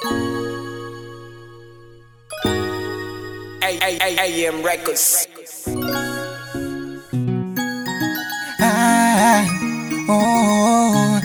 AM Records. Ah, oh,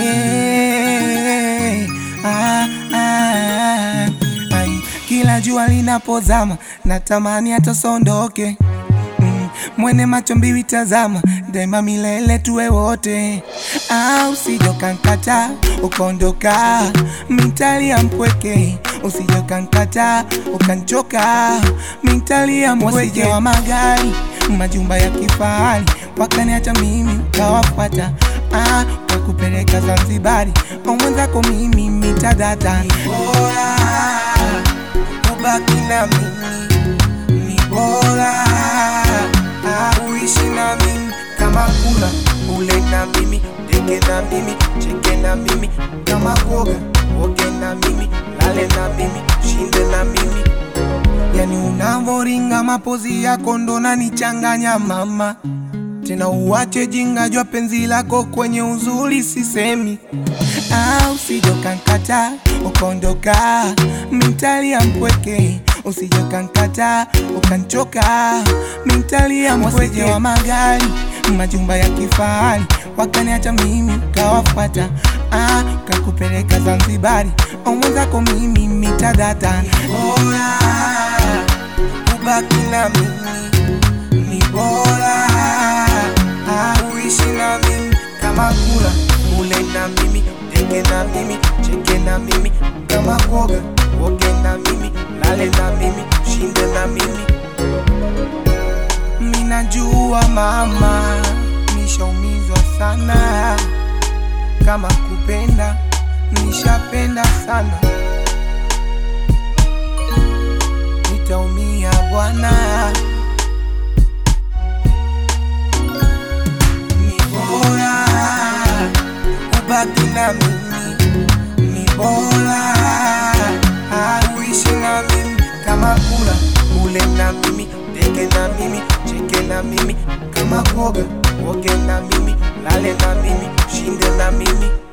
eh, ah, ah, ai, kila jua linapozama natamani atasondoke mm, mwene macho mbiwi tazama daima milele tuwe wote ah, usijokankata ukaondoka mintalia mpweke usijokankata ukanchoka mintalia mpweke wa magari majumba ya kifahari wakaniacha mimi ukawafuata ah, wakupeleka Zanzibari omwenzako mimi mitadata bora ubaki na mimi ni bora ah, uishi na mimi kama kula ule na mimi teke na mimi cheke na mimi kama kuoga oge na mimi lale na mimi shinde na mimi yani unavoringa mapozi yako ndo nanichanganya mama tena uwache jinga jwa penzi lako kwenye uzuri sisemi ah, usijokankata ukaondoka mintalia mpweke usijokankata ukanchoka mintalia mpweke wa magari majumba ya kifahari wakaniacha mimi ukawafuata ah, kakupeleka Zanzibari omwenzako mimi mitadata bora ubaki na mimi ni bora ah, uishi na mimi kama kula ule na mimi teke na mimi cheke na mimi kama kuoga oge na mimi lale na mimi shinde na mimi minajua mama nishaumizwa sana kama kupenda nishapenda sana nitaumia bwana ni bora ubaki na mimi ni bora ah, uishi na mimi kama kula ule na mimi teke na mimi cheke na mimi kama kuoga oge na mimi lale na mimi shinde na mimi